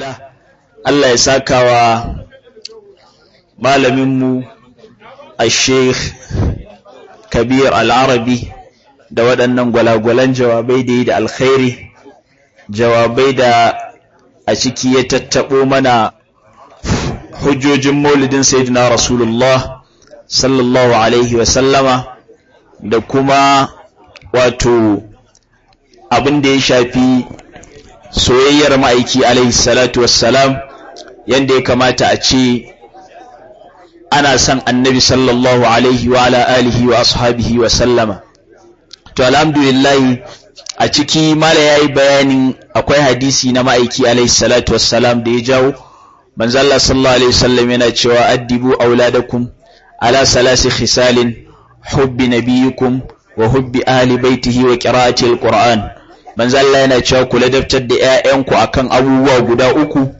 alhamdulillah Allah ya saka wa malaminmu a sheikh kabir al'arabi da waɗannan gwalagwalan jawabai da yi da alkhairi jawabai da a ciki ya tattaɓo mana hujjojin maulidin sayyidina rasulullah sallallahu alaihi wasallama da kuma wato abin da ya shafi soyayyar ma'aiki alaihi salatu wassalam yadda ya kamata a ce ana son annabi sallallahu alaihi wa ala alihi wa ashabihi wa sallama to alhamdulillah a ciki mala yayi bayanin akwai hadisi na ma'aiki alaihi salatu wassalam da ya jawo manzo Allah sallallahu alaihi wasallam yana cewa addibu auladakum ala salasi khisalin hubbi nabiyikum wa hubbi ahli baitihi wa qira'ati alquran manzo Allah yana cewa ku ladabtar da ƴaƴanku akan abubuwa guda uku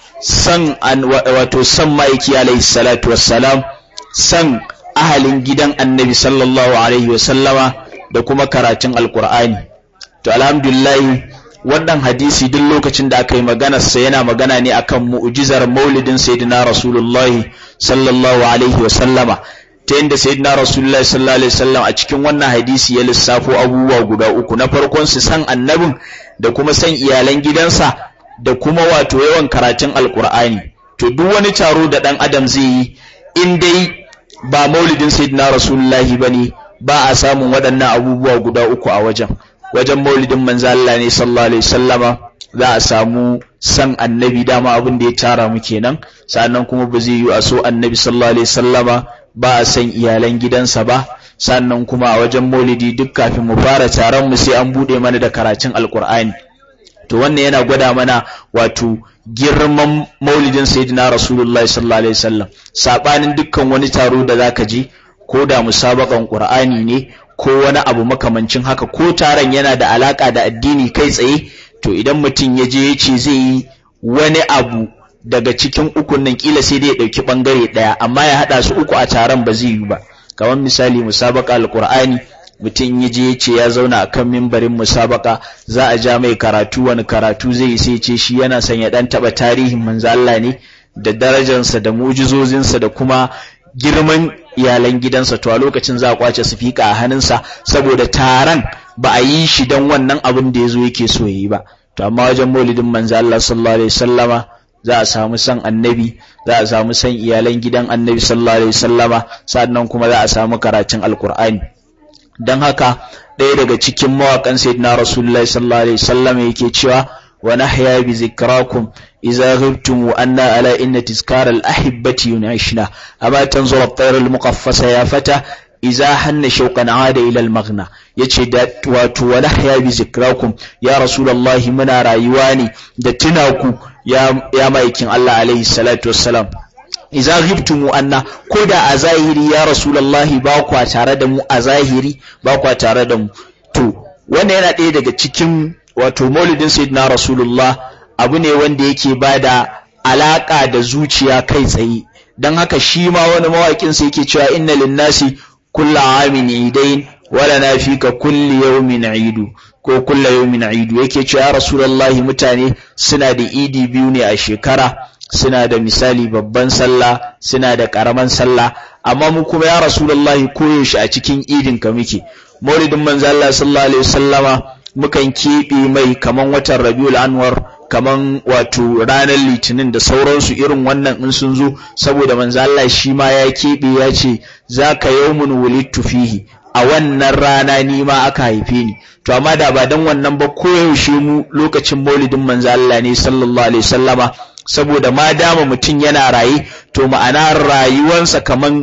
san an wato san ma'aiki alaihi salatu wassalam san ahalin gidan annabi sallallahu alaihi wasallama da kuma karatun alqur'ani to alhamdulillah wannan hadisi duk lokacin da aka yi maganarsa yana magana ne akan mu'jizar maulidin sayyidina rasulullahi sallallahu alaihi wasallama ta yadda sayyidina rasulullahi sallallahu alaihi wasallam a cikin wannan hadisi ya lissafo abubuwa guda uku na farkon su san annabin da kuma san iyalan gidansa da kuma wato yawan karatun alkur'ani to duk wani taro da dan adam zai yi in dai ba maulidin sayyidina rasulullahi bane ba a samun waɗannan abubuwa guda uku a wajen wajen maulidin manzo Allah ne sallallahu alaihi wasallama za a samu san annabi dama abin da ya tara mu kenan sannan kuma ba zai yi a so annabi sallallahu alaihi wasallama ba a san iyalan gidansa ba sannan kuma a wajen maulidi duk kafin mu fara taron mu sai an bude mana da karatun alkur'ani to wannan yana gwada mana wato girman maulidin sayyidina rasulullahi sallallahu alaihi wasallam sabanin dukkan wani taro da zaka ji ko da musabakan qur'ani ne ko wani abu makamancin haka ko taron yana da alaka da addini kai tsaye to idan mutum ya je ya ce zai yi wani abu daga cikin ukun nan kila sai dai ya dauki bangare daya amma ya hada su uku a taron ba zai yi ba kamar misali musabaka alqur'ani mutum ya je ya ce ya zauna akan mimbarin musabaka za a ja mai karatu wani karatu zai yi sai ce shi yana son ya dan taba tarihin manzo Allah ne da darajarsa da mujizozinsa da kuma girman iyalan gidansa to a lokacin za a kwace sifika a hannunsa saboda taron ba a yi shi don wannan abin da ya zo yake so yi ba to amma wajen maulidin manzo Allah sallallahu alaihi wasallama za a samu san annabi za a samu san iyalan gidan annabi sallallahu alaihi wasallama sannan kuma za a samu karatun alkur'ani don haka ɗaya daga cikin mawaƙan sayyidina rasulullahi sallallahu alaihi wasallama yake cewa wa nahya bi zikrakum إذا غبتم وأنا على إن تذكار الأحبة ينعشنا أما تنظر الطير المقفصة يا فتى إذا حن شوقا عاد إلى المغنى يتشي دات واتو ونحيا بذكراكم يا رسول الله منا رايواني دتناكو يا, يا مايكين الله عليه الصلاة والسلام iza ghibtum anna ko da a zahiri ya rasulullahi ba kwa tare da mu a zahiri ba kwa tare da mu to wannan yana ɗaya daga cikin wato maulidin sayyidina rasulullah abu ne wanda yake ba da alaƙa da zuciya kai tsaye don haka shi ma wani mawaƙin sai yake cewa inna linnasi kulla amin idain wala na fi ka kulli yawmin idu ko kulla yawmin idu yake cewa ya rasulullahi mutane suna da idi biyu ne a shekara suna da misali babban sallah suna da ƙaraman sallah amma mu kuma ya rasulullahi koyaushe a cikin idin ka muke maulidin manzo Allah sallallahu alaihi wasallama mukan keɓe mai kaman watan Rabiul Anwar kaman wato ranar litinin da sauransu irin wannan in sun zo saboda manzo Allah shi ma ya keɓe ya ce zaka yawmun wulidtu fihi a wannan rana ni ma aka haife ni to amma da ba dan wannan ba koyaushe mu lokacin maulidin manzo Allah ne sallallahu alaihi wasallama saboda ma dama mutum yana raye to ma'ana rayuwansa kaman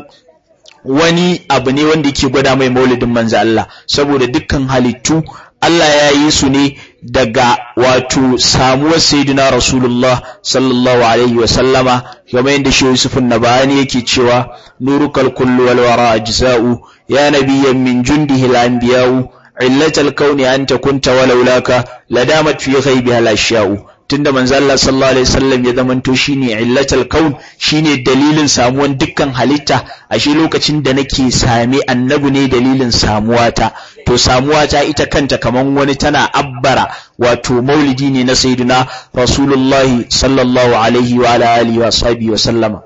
wani abu ne wanda yake gwada mai maulidin manzo Allah saboda dukkan halittu Allah ya yi su ne daga wato samuwar sayyidina Rasulullah sallallahu alaihi wa sallama kamar yadda shi Yusuf Nabani yake cewa nurukal kullu wal wara ajza'u ya nabiyyan min jundihi al anbiya'u illatal kauni anta kunta walaulaka ladamat fi ghaibiha al ashya'u tunda manzo Allah sallallahu alaihi wasallam ya zamanto shine illatul kaun shine dalilin samuwan dukkan halitta ashe lokacin da nake same annabi ne dalilin samuwata to samuwata ita kanta kaman wani tana abbara wato maulidi ne na sayyidina rasulullahi sallallahu alaihi wa ala alihi wa sahbihi wa sallama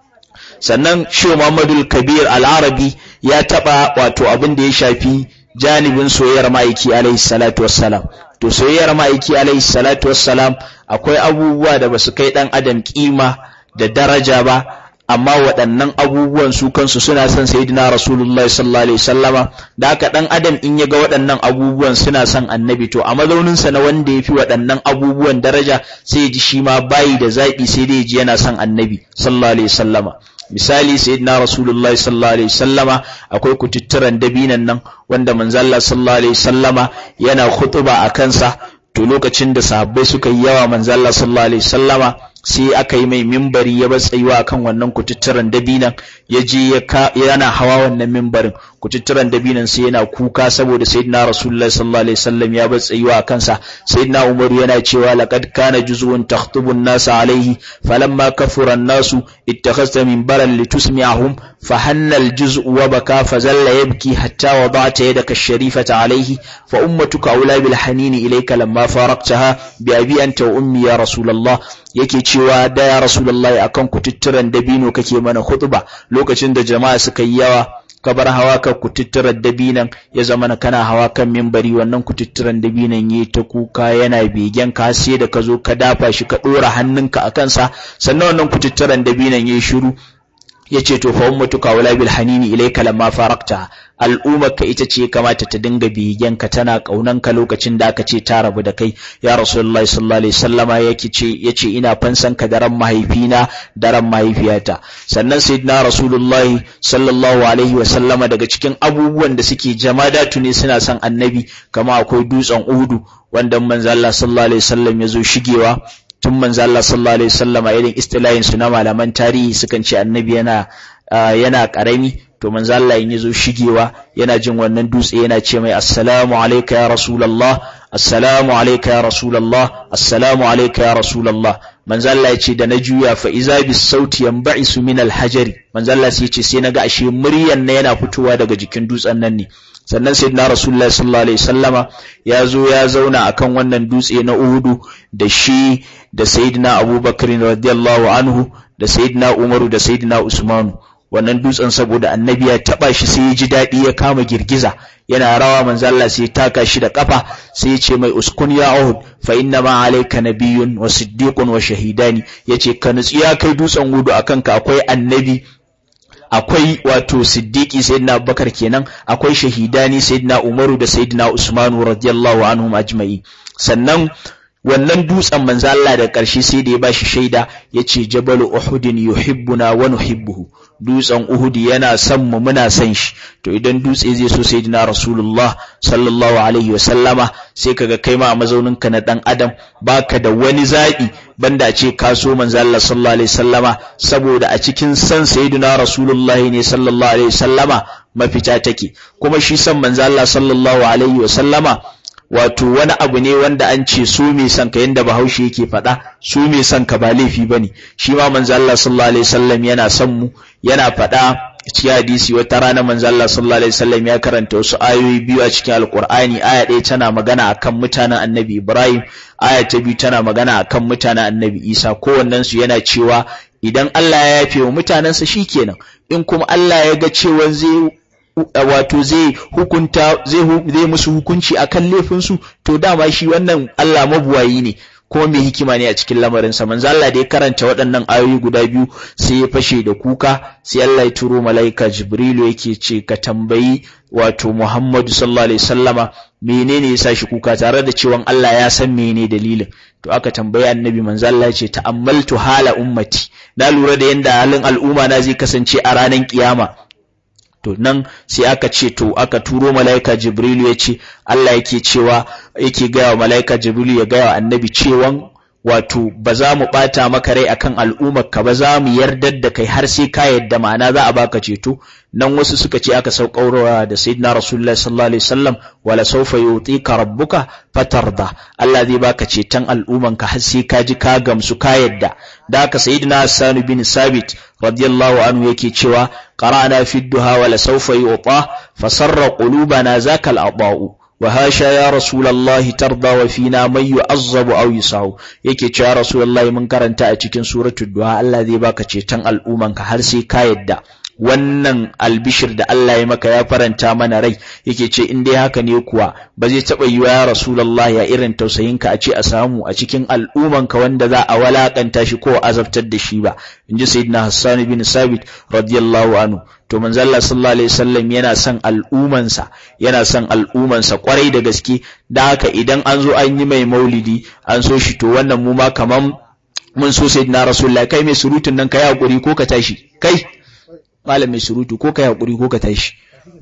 sannan shehu Muhammadu Kabir al-Arabi ya taba wato abin da ya shafi janibin soyayyar ma'aiki alaihi salatu wassalam to soyayyar ma'aiki alaihi salatu wassalam akwai abubuwa da basu kai dan adam kima da daraja ba amma waɗannan abubuwan su kansu suna son sayyidina rasulullahi sallallahu alaihi wasallama da haka dan adam in ya ga waɗannan abubuwan suna son annabi to a mazauninsa na wanda ya fi waɗannan abubuwan daraja sai ya ji shi ma bayi da zaɓi sai dai ya ji yana son annabi sallallahu alaihi wasallama misali sayyidina rasulullahi sallallahu alaihi wasallama akwai kututturan dabinan nan wanda manzalla sallallahu alaihi wasallama yana khutuba a kansa to lokacin da sahabbai suka yi yawa manzalla sallallahu alaihi wasallama sai aka yi mai mimbari ya bar tsayuwa akan wannan kututturan dabinan ya je yana hawa wannan mimbarin kututturan dabinan sai yana kuka saboda sayyidina rasulullahi sallallahu alaihi wasallam ya bar tsayuwa a kansa sayyidina umaru yana cewa laqad kana juz'un takhtubu an-nas alaihi falamma kafura an-nasu ittakhadhta minbaran litusmi'ahum fahanna al-juz'u wa baka fazalla yabki hatta wada'ta yadaka ash-sharifata alaihi fa ummatuka aula bil hanini ilayka lamma faraktaha bi abi anta wa ummi ya rasulullah yake cewa da ya rasulullahi akan kututturan dabino kake mana khutba lokacin da jama'a suka yi yawa ka bar hawa kan kututturan dabinan ya zama na kana hawa kan mimbari wannan kututturan dabinan yi ta kuka yana begen ka sai da ka zo ka dafa shi ka dora hannunka a kansa sannan wannan kututturan dabinan yayi shiru yace to fa ummatuka wala bil hanini ilayka lamma farakta al'ummarka ita ce kamata ta dinga bigenka tana kaunanka lokacin da aka ce ta rabu da kai ya rasulullahi sallallahu alaihi wasallama yake ce yace ina fansan ka daren mahaifina daren mahaifiyata sannan sayyidina rasulullahi sallallahu alaihi wasallama daga cikin abubuwan da suke jamadatu ne suna son annabi kama akwai dutsen uhudu wanda manzo Allah sallallahu alaihi wasallam ya zo shigewa tun manzo Allah sallallahu alaihi wasallam irin istilahin su na malaman tarihi sukan ce annabi yana yana karami to manzo Allah in yazo shigewa yana jin wannan dutse yana ce mai assalamu alayka ya rasulullah assalamu alayka ya rasulullah assalamu alayka ya rasulullah manzo Allah yace da na juya fa iza bis sauti yanba'isu min al hajari manzo Allah sai yace sai naga ashe muryan na yana fitowa daga jikin dutsen nan ne sannan sayyidina rasulullahi sallallahu alaihi wasallama ya zo ya zauna akan wannan dutse na Uhudu da shi da sayyidina Abubakar radiyallahu anhu da sayyidina Umaru da sayyidina Usmanu wannan dutsen saboda annabi ya taba shi sai ya ji daɗi ya kama girgiza yana rawa manzo Allah sai ya taka shi da kafa sai ya ce mai uskun ya Uhud fa inna ma alayka nabiyyun wa siddiqun wa shahidani yace ka nutsi ya kai dutsen Uhud akan ka akwai annabi akwai wato siddiqi sayyidina Abubakar kenan akwai shahidani sayyidina Umaru da sayyidina Usmanu radiyallahu anhum ajma'i sannan wannan dutsen manzo Allah da ƙarshe sai da ya bashi shaida yace jabalu uhudin yuhibbuna wa nuhibbuhu dutsen uhud yana son mu muna son shi to idan dutse zai so sayyidina rasulullah sallallahu alaihi wasallama sai kaga kai ma a mazaunin ka na dan adam baka da wani zabi banda a ce ka so manzo Allah sallallahu alaihi wasallama saboda a cikin san sayyidina rasulullah ne sallallahu alaihi wasallama mafita take kuma shi san manzo Allah sallallahu alaihi wasallama wato wani abu ne wanda an ce su mai son ka yanda bahaushe yake faɗa su mai son ka ba laifi bane shi ma manzo Allah sallallahu alaihi wasallam yana son mu yana faɗa cikin hadisi wata rana manzo Allah sallallahu alaihi wasallam ya karanta wasu ayoyi biyu a cikin alqur'ani aya ɗaya tana magana akan mutanen annabi Ibrahim aya ta biyu tana magana akan mutanen annabi Isa kowannen su yana cewa idan Allah ya yafe wa mutanensa shikenan in kuma Allah ya ga cewa zai wato zai hukunta zai musu hukunci akan laifinsu to dama shi wannan Allah mabuwayi ne kuma mai hikima ne a cikin lamarinsa manzo Allah da ya karanta waɗannan ayoyi guda biyu sai ya fashe da kuka sai Allah ya turo malaika Jibrilu yake ce ka tambayi wato Muhammadu sallallahu alaihi wasallama menene yasa shi kuka tare da cewa Allah ya san menene dalilin to aka tambayi annabi manzo Allah ya ce ta'ammaltu hala ummati na lura da yanda halin al'umma na zai kasance a ranar kiyama to nan sai aka ce to aka turo mala'ika jibrilu ya ce Allah yake cewa yake gaya wa mala'ika jibrilu ya gaya wa annabi cewan wato ba za mu bata maka rai akan al'ummar ka ba za mu yardar da kai har sai ka yadda ma'ana za a baka ceto nan wasu suka ce aka sauƙaurawa da sayyidina rasulullahi sallallahu alaihi wasallam wala sawfa yutika rabbuka fatarda Allah zai baka ceton al'umman ka har sai ka ji ka gamsu ka yadda da haka sayyidina Hassan bin Sabit radiyallahu anhu yake cewa qara'na fi duha wala sawfa yuta fasarra qulubana zakal aba'u وهاشا يا رسول الله ترضى وفينا من يعذب او يساو yake cewa rasulullahi mun karanta a cikin suratul duha Allah zai baka ceton al'umman ka har sai ka yadda wannan albishir da Allah ya maka ya faranta mana rai yake ce in dai haka ne kuwa ba zai taba yiwa ya rasulullahi ya irin tausayin ka a ce a samu a cikin al'umman ka wanda za a walakanta shi ko azabtar da shi ba inji sayyidina Hassan bin Sabit radiyallahu anhu to manzo Allah sallallahu alaihi wasallam yana son al'umansa yana son al'umansa kwarai da gaske da haka idan an zo an yi mai maulidi an so shi to wannan mu ma kaman mun so sayyidina rasulullahi kai mai surutun nan kai hakuri ko ka tashi kai malam mai surutu ko kai hakuri ko ka tashi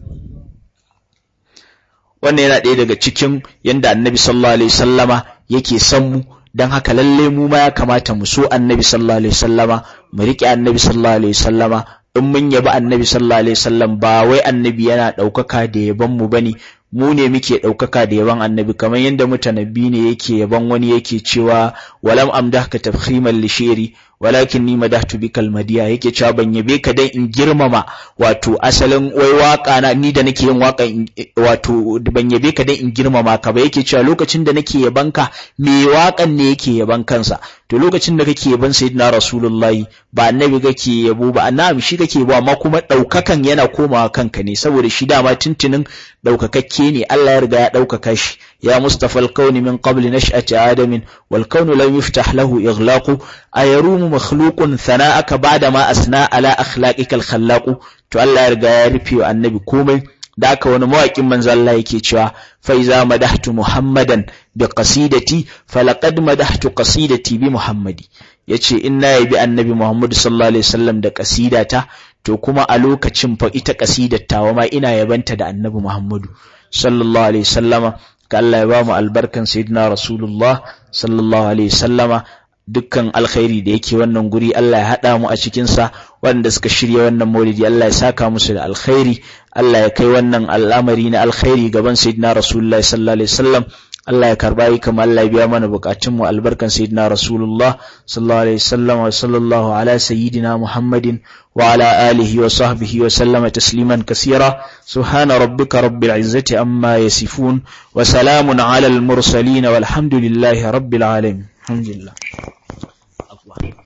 wannan yana ɗaya daga cikin yanda annabi sallallahu alaihi wasallama yake son mu dan haka lalle mu ma ya kamata mu so annabi sallallahu alaihi wasallama mu riƙe annabi sallallahu alaihi wasallama in mun yabi annabi sallallahu alaihi wasallam ba wai annabi yana ɗaukaka da yaban mu bane mu ne muke ɗaukaka da yaban annabi kamar yadda mutanabbi ne yake yaban wani yake cewa walam amdahka tafkhiman li shi'ri walakin ni madahtu bikal madiya yake cewa ban yabe ka dan in girmama wato asalin wai waka na ni da nake yin waka wato ban yabe ka dan in girmama ka ba yake cewa lokacin da nake yaban ka me wakan ne yake yaban kansa to lokacin da kake yaban sayyidina rasulullahi ba annabi kake yabo ba annabi shi kake yabo amma kuma daukakan yana komawa kanka ne saboda shi dama tuntunin daukakakke ne Allah ya riga ya daukaka shi ya mustafa al-kauni min qabl nash'ati adamin wal kaunu lam yuftah lahu ighlaqu ayarumu makhluqun thana'aka ba'da ma asna ala akhlaqika al-khallaq to Allah ya riga ya rufe wa annabi komai da aka wani mawaƙin manzo Allah yake cewa fa iza madahtu muhammadan bi qasidati falaqad madahtu qasidati bi muhammadi yace in na yabi annabi muhammad sallallahu alaihi wasallam da qasidata to kuma a lokacin fa ita qasidar tawa ma ina yabanta da annabi muhammadu sallallahu alaihi wasallama ka Allah ya ba mu albarkan sayyidina rasulullah sallallahu alaihi wasallama dukkan alkhairi da yake wannan guri Allah ya haɗa mu a cikinsa waɗanda suka shirya wannan maulidi Allah ya saka musu da alkhairi Allah ya kai wannan al'amari na alkhairi gaban sayyidina Rasulullah sallallahu alaihi wasallam Allah ya karba yi kamar Allah ya biya mana bukatun mu albarkan sayyidina Rasulullah sallallahu alaihi wasallam wa sallallahu ala sayyidina Muhammadin wa ala alihi wa sahbihi wa sallama tasliman kaseera subhana rabbika rabbil izzati amma yasifun wa salamun ala al mursalin walhamdulillahi rabbil alamin alhamdulillah